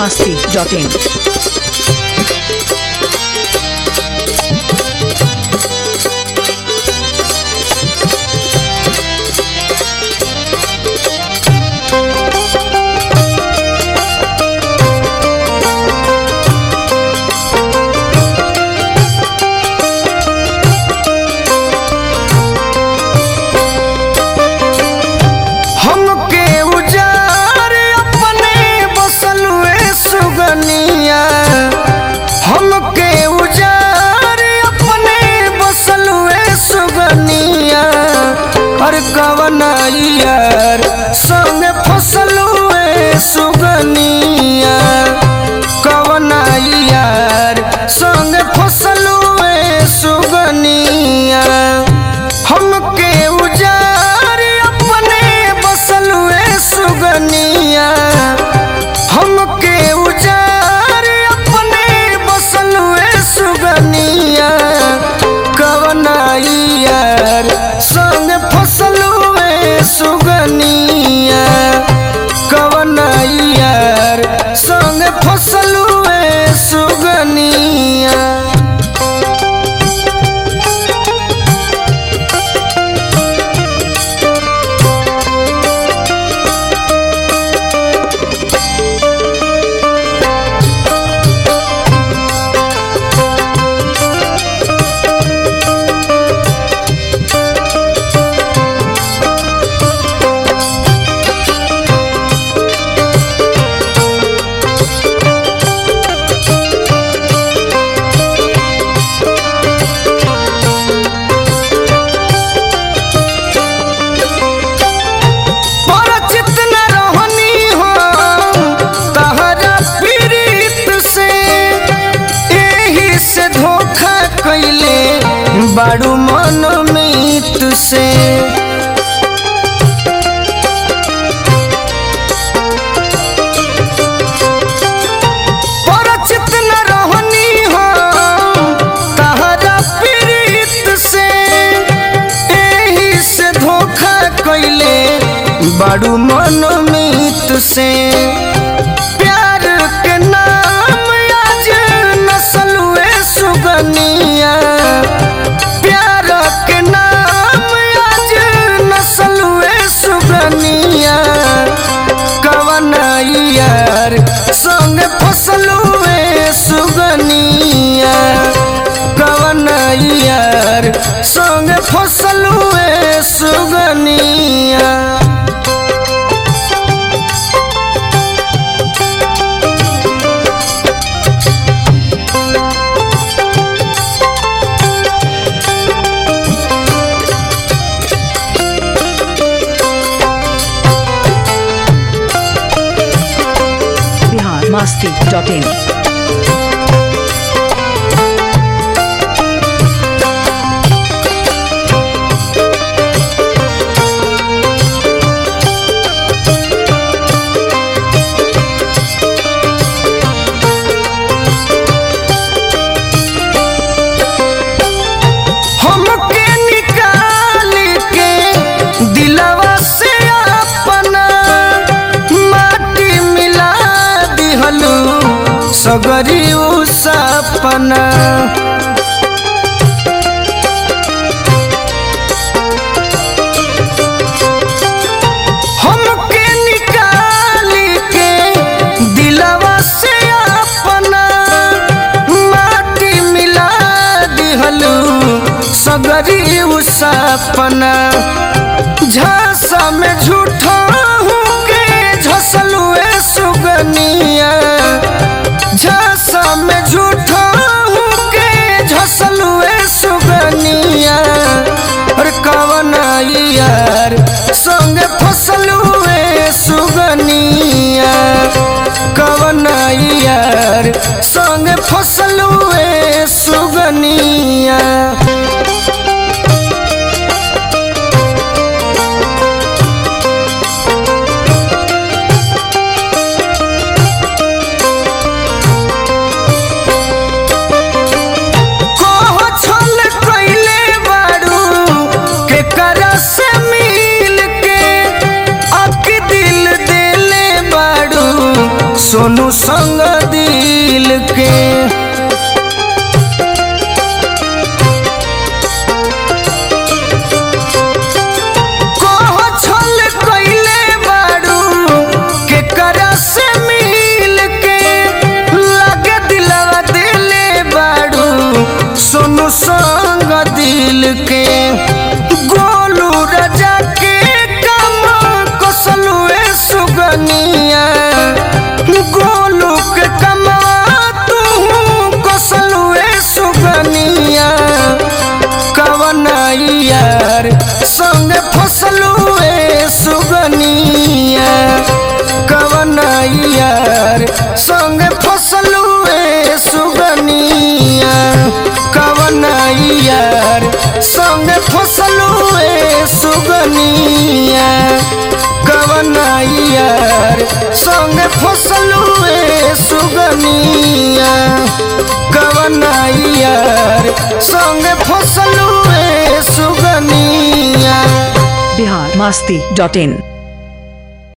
masti.in. हमके उजार अपने बसलुए सुगनिया हमके उजार अपने बसलुए सुगनिया हर कवना यार संग फसलुए सुगनिया कवना यार संग फसलुए सुगनिया हमके उजार अपने बसलुए सुगनिया हमके उजार अपने बसलुए सुगनिया कवना यार संग फसलुए सुगनिया कवना यार संग फसलुए सुगनिया परिचित न रहनी हो तहरा पीड़ित से एही से धोखा कैले बाड़ू मनमीत से परिचित न रहनी हो तहरा पीड़ित से एही से धोखा कैले बाड़ू मनमीत से प्यार के नाम आज नसलुए सुगनिया प्यार के नाम आज नसलुए सुगनिया कवन यार संग फसलुए सुगनिया कवन यार संग फसलुए सुगनिया Bihar masti.in. हमके निकाल के दिलवा से अपना माटी मिला दिहलू सगरी उ सपना हमके निकाल के दिलवा से अपना माटी मिला दिहलू सगरी उ सपना झांसा में झूठा के झसलुए सुगनिया झांसा में झूठा के झसलुए सुगनिया और कवन यार संग फसलुए सुगनिया कवन यार संग फसलुए सुगनिया कोह छल कैले बाड़ू के करा से मिल के अक दिल देले बाड़ू सोनू संग दिल के कह छल कइले बारू के करा से मिल के लगे दिलवा दिले बारू सोनू संग दिल के गोलू राजा के कम कसलुए सुगनिया गोलू के कमा तू कसलुए सुगनिया कवन यार संग फसलुए सुगनिया कवन यार संग फसलुए सुगनिया कवन यार संग फसलुए सुगनिया कवन यार संग फसलुए सुगनिया कवन यार संग फसलुए सुगनिया बिहार मस्ती डॉट इन